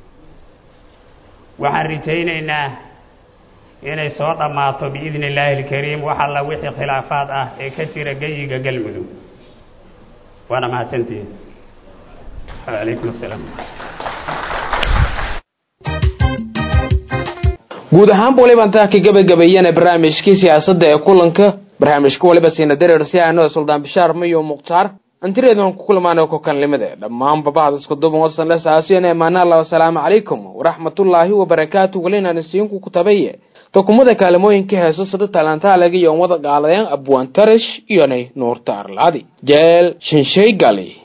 waxaan rajaynaynaa inay soo dhammaato biidni illaahi alkariim wax alla wixii khilaafaad ah ee ka jira geyiga galmudug waana mahadsantihiin calaykum assalaam guud ahaanba waliba intaa ka gabagabeeyana barnaamijkii siyaasadda ee kulanka barnaamijka waliba siina dareer si aano suldaan bishaar mayo mukhtaar antireedan ku kulmaana kokanlimada dhammaan babahda isku duban wasan la saasiyan eemaana allah wasalaamu calaykum waraxmatullaahi wabarakaatu walinaan isiinku kutabaye dokumada kaalimooyinka heeso sada talantaalaga iyo wada gaaladeen abwaan tarash iyonay nuurta arlaadi jeel shanshay gali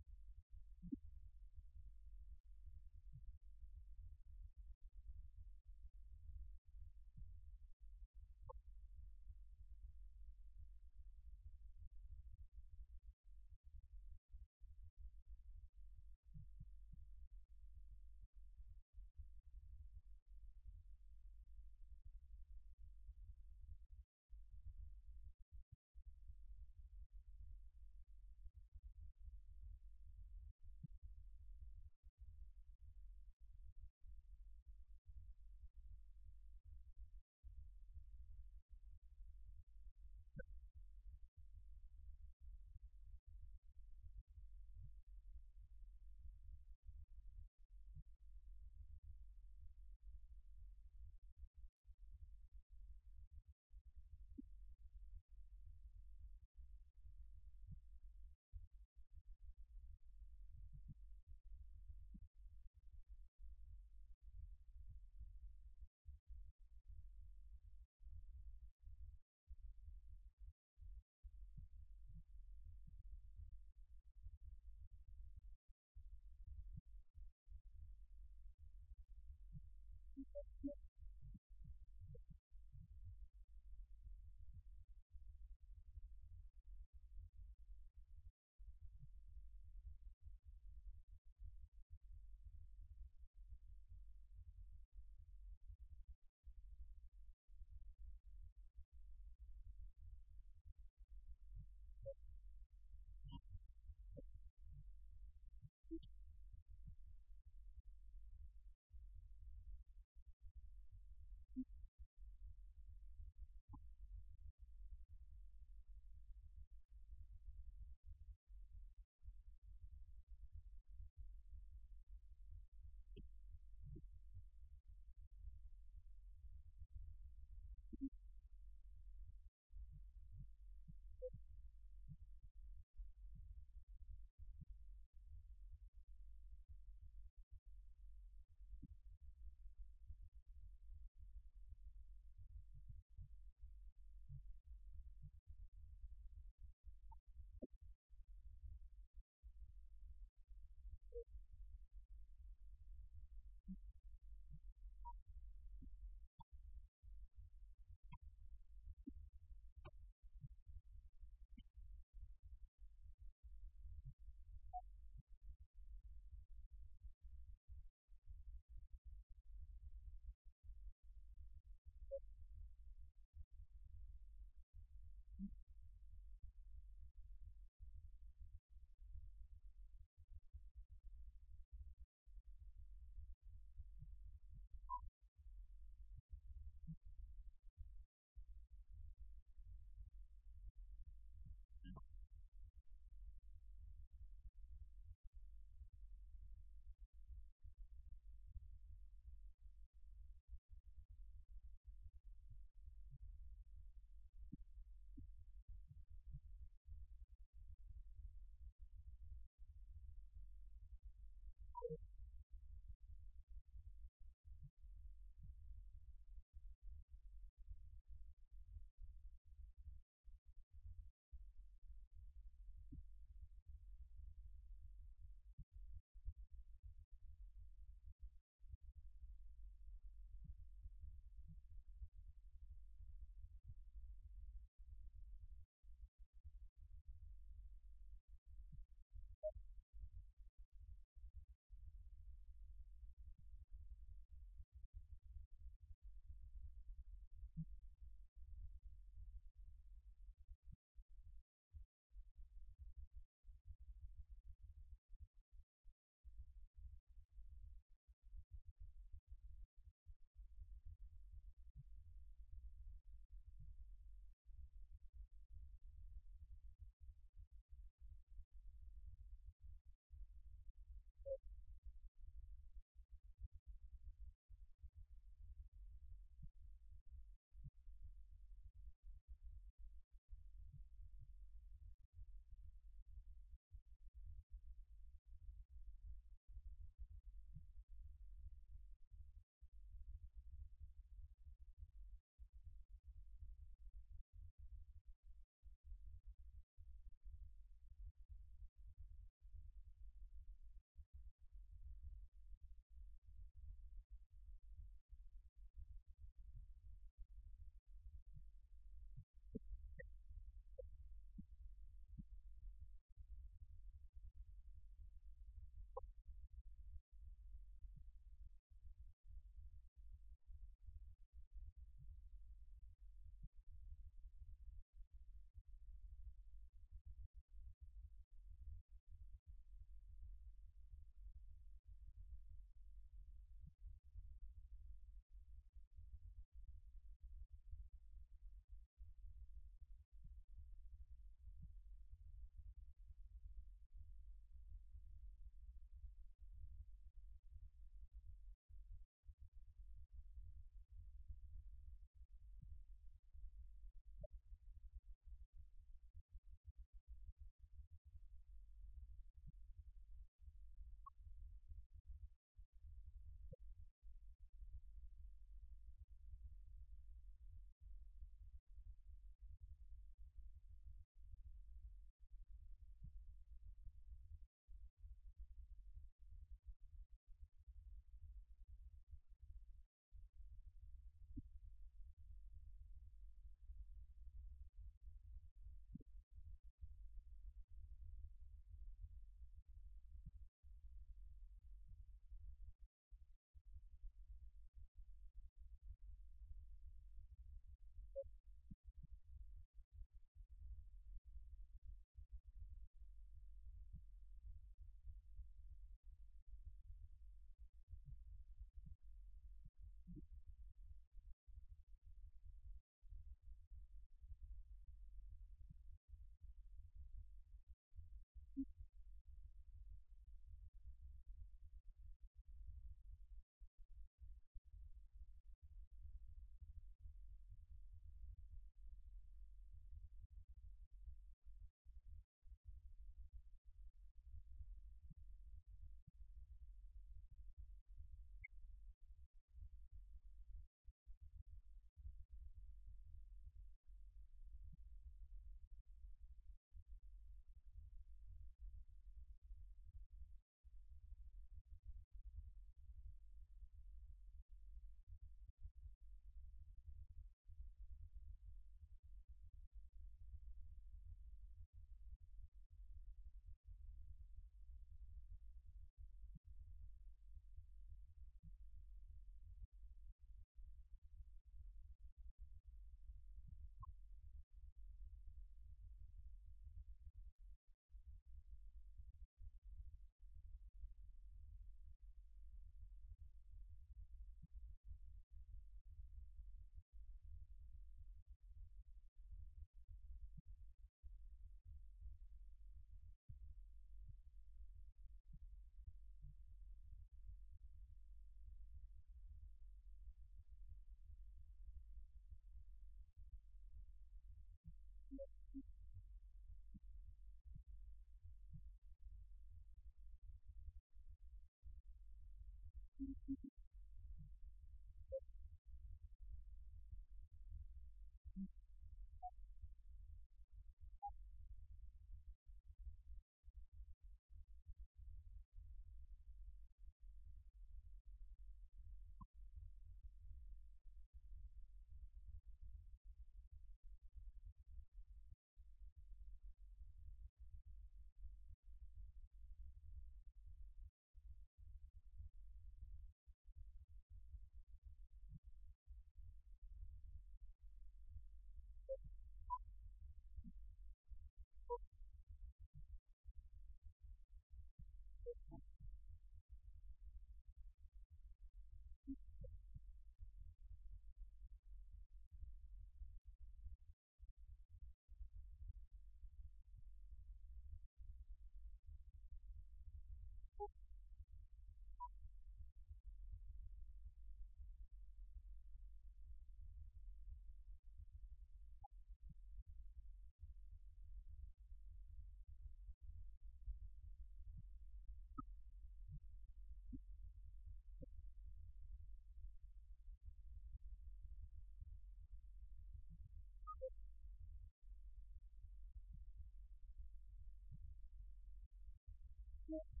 Thank you.